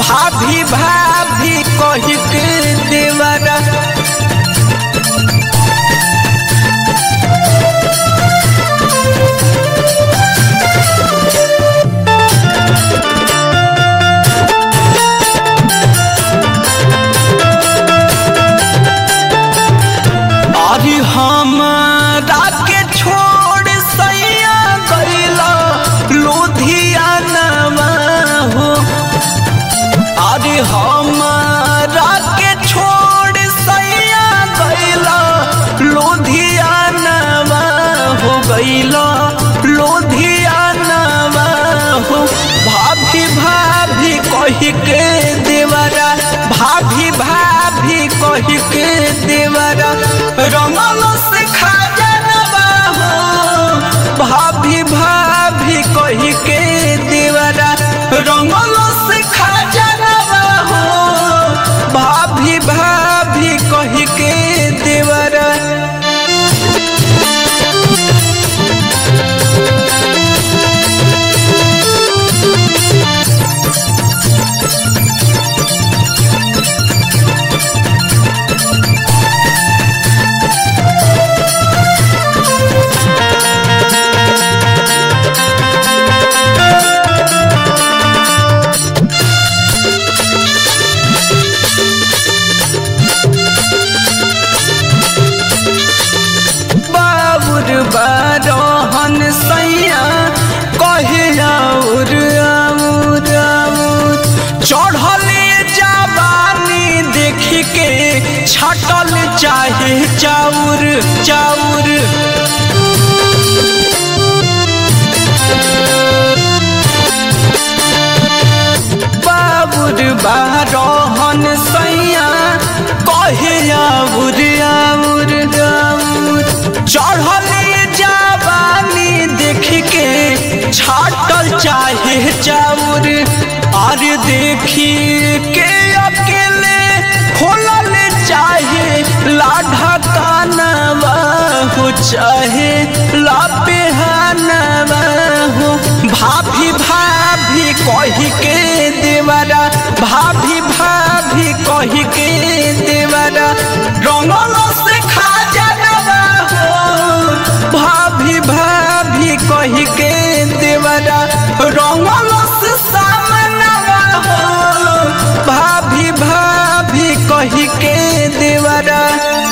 भाभी भाभी कही के देवरा अरे हमरा के छोड़ सैया गईला लुधियाना हो अरे हमरा के छोड़ सैया गईला लुधियाना हो गईला लुधियाना हो भाभी भाभी कही के देवरा भाभी भाभी कही के देवरा रंगल से खा जानवा हो भाभी भाभी कही के देवरा रंगल से खा जानवा हो भाभी भाभी कही के देवरा बाबुर बारहन सैया कहे आउर आउर आउर चढ़ले जवानी देख के छटल चाहे चाउर चाउर बाबुर बारहन सैया कहे आउर आउर आउर चढ़ले जवानी देख के छाटल चाहे चाउर और देखी के अकेले खोलल चाहे लाढ़ा कानवा हो चाहे लापेहानवा हो भाभी भाभी कही के देवरा भाभी भाभी कही के देवरा रंगल से खा जानवा हो भाभी भाभी कही के देवरा रंगल से सामनवा हो भाभी भाभी कही के देवरा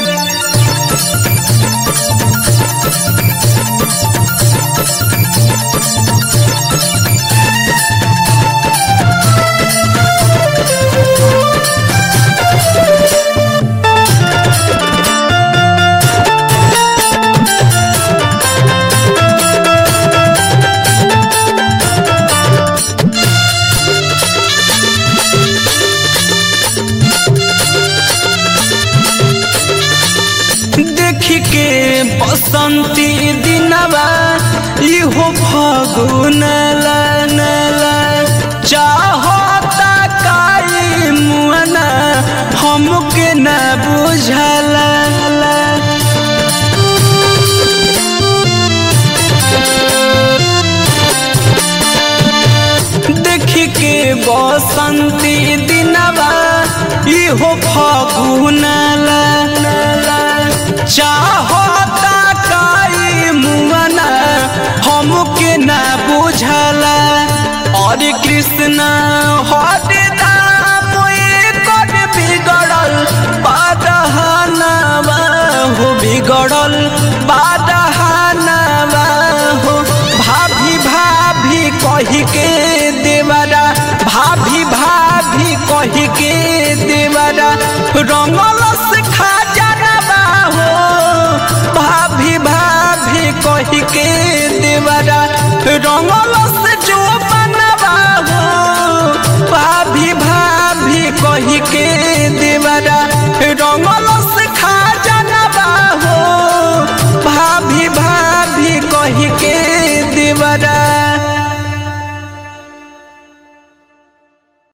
देख के बसंती दिनवा इहो फगुन ला नला चाहता काई मुअना हमके न बुझला देख के बसंती दिनवा इहो फगुन ला नला चाहता काई मुअना हमके न बुझला और कृष्ण हरे दाम कर बिगड़ल पादहनवा हो बिगड़ल